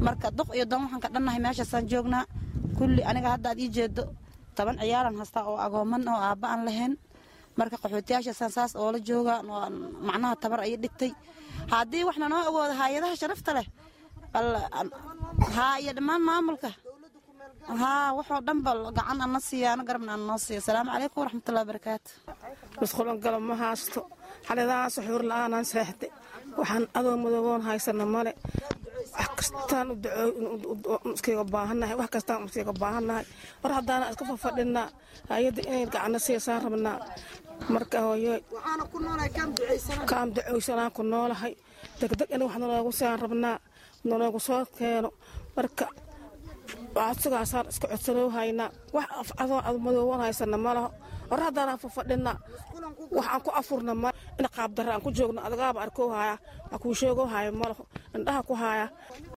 marka duq iyo dan waxaan ka dhannahay meeshaasaan joognaa kulli aniga hadda aad ii jeedo toban ciyaaran hastaa oo agooman oo aabba aan lahayn marka qaxootiyaashaasaan saas oola jooga macnaha tabar ayay dhigtay haddii waxna noo awooda hay-adaha sharafta leh haa iyo dhammaan maamulka haa waxoo dhanba gacan ana siiya ana garabna ana noo siiya asalaamu calaykum waraxmatullahi wabarakaatu musqulan galo ma haasto xaladahaas xuur la-aanaan seexday waxaan adoo madooboon haysana male wax kastaan iskaga baahannahay wax kastaan iskaga baahannahay war haddaana iska fafadhinaa hay-adda inay gacana siisaan rabnaa marka hooyo kaam ducaysanaan ku noolahay degdeg in wax naloogu siaan rabnaa naloogu soo keeno marka codsigaasaan iska codsanoo haynaa wax adoo ad madooban haysana malaho hor haddaanaan fafadhinaa waxaan ku afurna ma in qaabdarra aan ku joogno adagaaba arkoo haya waa kuu sheegoo haya malaho indhaha ku haya